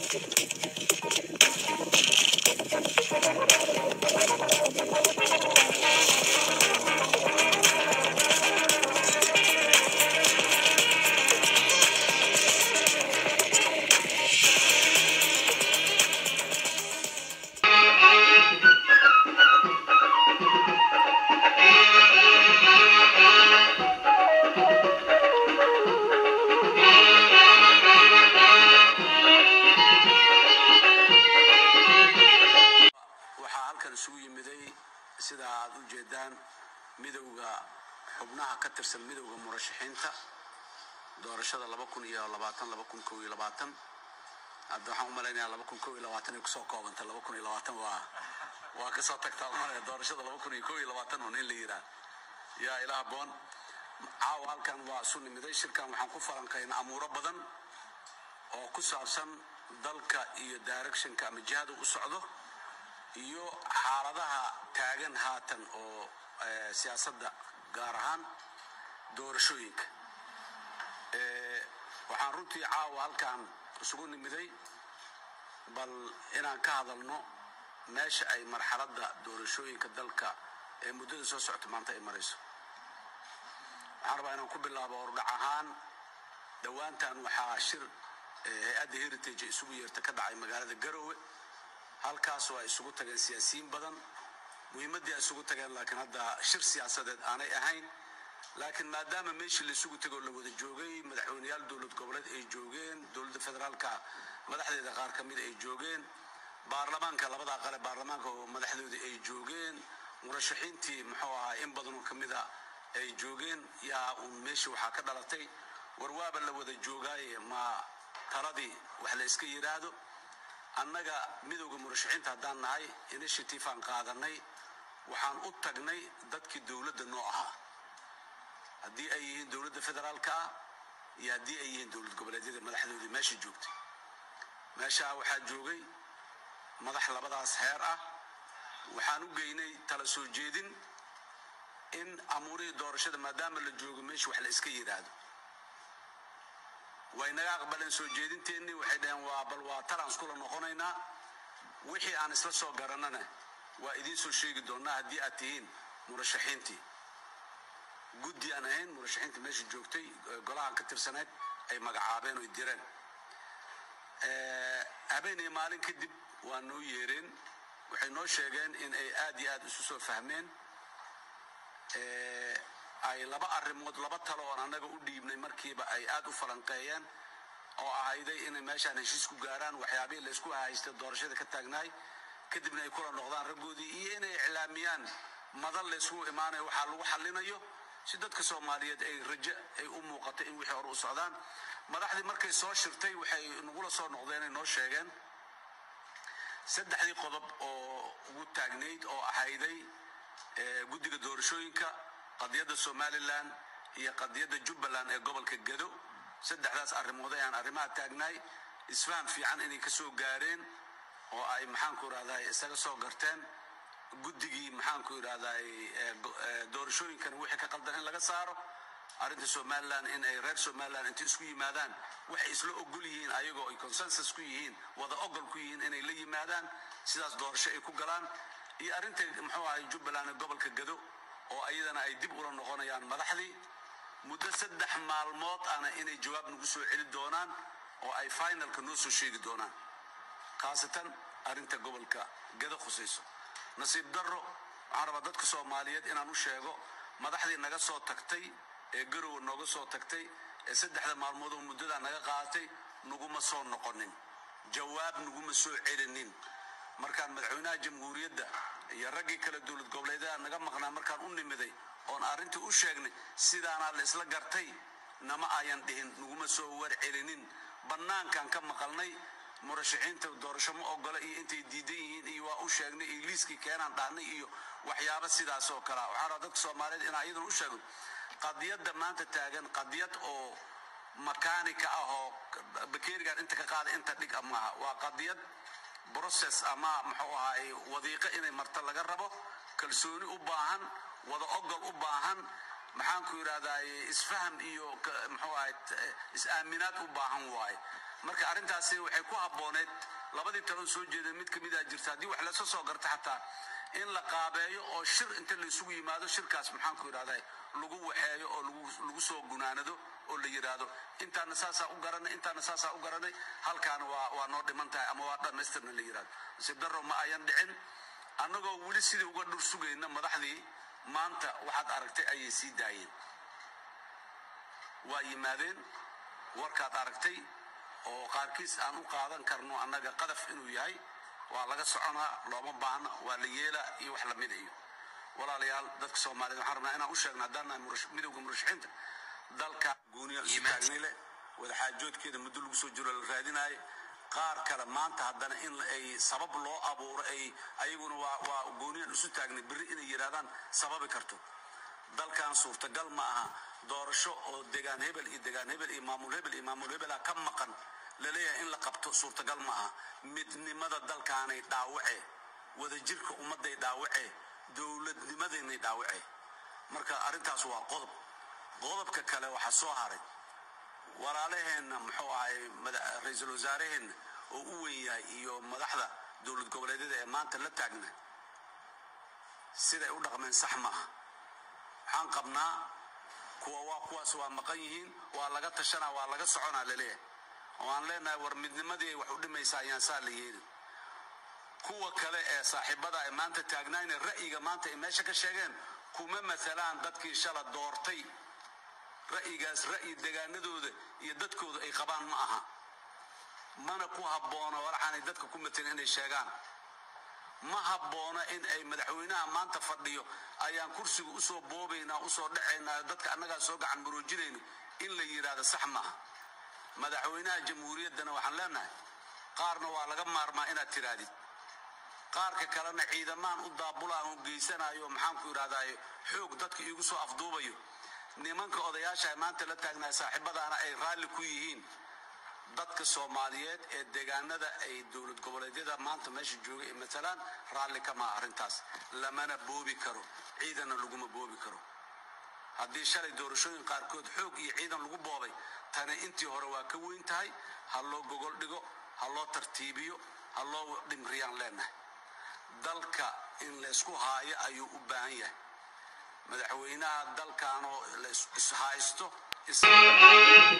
waxaa halkan isugu yimiday sida aad u jeedaan midowda xubnaha ka tirsan midowda murashaxiinta doorashada laba kun iyo labaatan laba kun kow iyo labaatan hadda waxaan u malaynayaa laba kun kow iyo labaatan ay kusoo koobantay laba kun iyo labaatan waa waa kasoo tagtaa umalaya doorashada laba kun iyo kow iyo labaatan un in la yiraa yaa ilaah boon caawa halkan waa isu nimiday shirkan waxaan ku falanqaynaa amuuro badan oo ku saabsan dalka iyo directionka ama jihada u socdo iyo xaaladaha taagan haatan oo eh, siyaasadda gaar ahaan doorashooyinka Eh, waxaan runtii caawa halkan isugu nimiday bal inaan ka hadalno meesha ay marxaladda doorashooyinka dalka ee muddada soo socota maanta ay marayso waxaan rabaa inaan ku bilaabo hordhac ahaan dhowaantan waxaa shir eh, hay-adda heritage ee isugu yeerta ka dhacay magaalada garowe halkaas oo ay isugu tageen siyaasiyiin badan muhiimaddii ay isugu tageen laakiin hadda shir siyaasadeed aanay ahayn laakiin maadaama meeshii la isugu tegoo la wada joogay madaxweyneyaal dowlad goboleed ay joogeen dowladda federaalka madaxdeeda qaar ka mida ay joogeen baarlamaanka labada aqale baarlamaanka oo madaxdooda ay joogeen murashaxiintii muxuu ahaa in badanoo ka mida ay joogeen yaa uun meeshii waxaa ka dhalatay warwaaba la wada joogaaye ma taladii wax la iska yidhaahdo annaga midowda murashaxiinta haddaan nahay initiative aan qaadanay waxaan u tagnay dadkii dowladda noo ahaa haddii ay yihiin dowladda federaalka ah iyo haddii ay yihiin dowlad goboleedyada madaxdoodii meesha joogtay meeshaa waxaa joogay madax labadaas heer ah waxaan u geynay tala soo jeedin in amuurihii doorashada maadaama la joogo meesha wax la iska yidhaahdo way naga aqbaleen soo jeedinteennii waxay dhaheen waa bal waa talaan iskula noqonaynaa wixii aan isla soo garanana waa idiin soo sheegi doonaa haddii aad tihiin murashaxiintii guddi aan ahayn murashaxiinta meesha joogtay ee golahan ka tirsaneyd ay magacaabeen oy direen Eh, habeen iyo maalin kadib waa noo yeereen waxay noo sheegeen in ay aad iyo aad isu soo fahmeen Eh, ay laba arrimood laba talo oon annaga u dhiibnay markiiba ay aad u falanqeeyeen oo ahayday inay meeshaan heshiis ku gaaraan waxyaabihii laysku haystay doorashada ka taagnaay kadibna ay kula noqdaan raggoodii iyo inay iclaamiyaan madal laysku imaanayo waxaa lagu xallinayo si dadka soomaaliyeed ay rajo ay u muuqato in wixii hore u socdaan madaxdii markay soo shirtay waxay nagula soo noqdeen ay noo sheegeen saddexdii qodob oo ugu taagnayd oo ahayday eh, guddiga doorashooyinka qadiyadda somalilan iyo qadiyadda jubbaland ee gobolka gedo saddexdaas arrimood ayaan arrimaha taagnaay isfaham fiican inay ka soo gaareen oo ay maxaanku irahday isaga soo garteen guddigii maxaanku irahday doorashooyinkana wixii ka qaldan in laga saaro arrinta somalilan in ay reer somalilan intay isku yimaadaan waxay isla ogol yihiin ayagoo ay consensus ku yihiin wada ogol ku yihiin inay la yimaadaan sidaas doorasho ay ku galaan iyo arrinta muxuu ahay jubbaland ee gobolka gado oo ayadana ay dib ula noqonayaan madaxdii muddo saddex maalmood ana inay jawaab nagu soo celi doonaan oo ay finalka noo soo sheegi doonaan khaasatan arrinta gobolka gado khusayso nasiib darro waxaan rabaa dadka soomaaliyeed inaan u sheego madaxdii naga soo tagtay ee garowe nooga soo tagtay ee saddexda maalmood oo muddadaa naga qaadatay naguma soo noqonin jawaab naguma soo celinin markaan madaxweynaha jamhuuriyadda iyo raggii kale dowlad goboleedyada naga maqnaa markaan u nimiday oon arrintii u sheegnay sidaanaa la isla gartay nama ayan dhihin naguma soo war celinin bannaankaan ka maqalnay murashaxiinta doorasho ma ogola iyo intay diidan yihiin iyo waa u sheegnay iyo liiskii keenaan dhahnay iyo waxyaabo sidaas oo kalea waxaan rabaa dadka soomaaliyeed inaan iyadan u sheegno qadiyadda maanta taagan qadiyad oo makaanika ah oo bakeerigan inta ka qaada inta dhig ah maaha waa qadiyad process ama muxuu ahaay wadiiqo inay marto laga rabo kalsooni u baahan wada ogol u baahan maxaanku yidhahdaa isfaham iyo muxuu ahay is-aaminaad u baahan waaye marka arrintaasi waxay ku habbooneed labadii talon soo jeeda mid ka mida jirta haddii wax lasoo soo garta xataa in la qaabeeyo oo shir inta laysugu yimaado shirkaas maxaanku yidhahdaa lagu waxeeyo oo lagu soo gunaanado oo la yidhaahdo intaana saasaa u garanay intaana saasaa u garanay halkaana waa waa noo dhiman tahay ama waa dhammaystirna la yidhahdo nasiib darro ma ayan dhicin annagoo weli sidii uga dhur sugayna madaxdii maanta waxaad aragtay ayay sii daayeen waa yimaadeen warkaad aragtay oo qaarkiis aan u qaadan karno annaga qadaf inuu yahay waa laga soconaa looma baahno waa la yeelaa iyo wax lamida iyo walaalayaal dadka soomaaliyed waxaan rabnaa inaan u sheegno haddaan nahay midowga murashaxiinta dalka gooniya isu taagnay leh wadaxaajoodkeeda muddo lagu soo jiro la raadinaayo qaar kale maanta haddana in ay sabab loo abuuro ay ayaguna waa waa gooniyan isu taagnay berri inay yidhahdaan sababi karto dalkan suurtagal ma aha doorasho oo degaan hebel iyo degaan hebel iyo maamul hebel iyo maamul hebela ka maqan laleeyahay in la qabto suurtagal ma aha midnimada dalkaanay dhaawace wadajirka ummadday dhaawace dowladnimadeenay dhaawace marka arrintaas waa qodob qodobka kale waxaa soo haray walaalaheenna muxuu ahay ra-iisul wasaaraheenna oo u weyn yahay iyo madaxda dowlad goboleedyada ee maanta la taagna siday u dhaqmeen sax ma aha waxaan qabnaa kuwa waa kuwaas waa maqan yihiin waa laga tashanaa waa laga soconaa laleeyahay oo aan leenahay war midnimadii ay wax u dhimaysaa ayaan saa la yeelin kuwa kale ee saaxiibada ay maanta taagnaayna ra'yiga maanta ay meesha ka sheegeen kuma maalaan dadkii shala doortay ra'yigaas ra'yi degaanadooda iyo dadkooda ay qabaan ma aha mana ku habboona walaxaanay dadka ku matelin inay sheegaan ma habboona in ay madaxweynaha maanta fadhiyo ayaan kursiga usoo boobaynaa usoo dhacaynaa dadka annagaa soo gacan maroojinayna in la yidhaahdo sax maaha madaxweynaha jamhuuriyaddana waxaan leenahay qaarna waa laga maarmaa inaad tiraadid qaarka kalena ciidamaan u daabulaan u geysanayo maxaanku yidhahdaay xoog dadka iigu soo afduubayo nimanka odayaasha maanta la taagnahay saaxiibadaana ay raalli ku yihiin dadka soomaaliyeed ee deegaanada ay dowlad goboleedyada maanta meesha jooga ee matalaan raalli kamaa arrintaas lamana boobi karo ciidanna laguma boobi karo haddii shalay doorashooyin qaarkood xoog iyo ciidan lagu boobay tani intii hore waa ka weyn tahay ha loo gogol dhigo ha loo tartiibiyo ha loo dhimriyaan leenahay dalka in laysku haayo ayuu u baahan yahay madaxweynaha dalkaanoo la ishaysto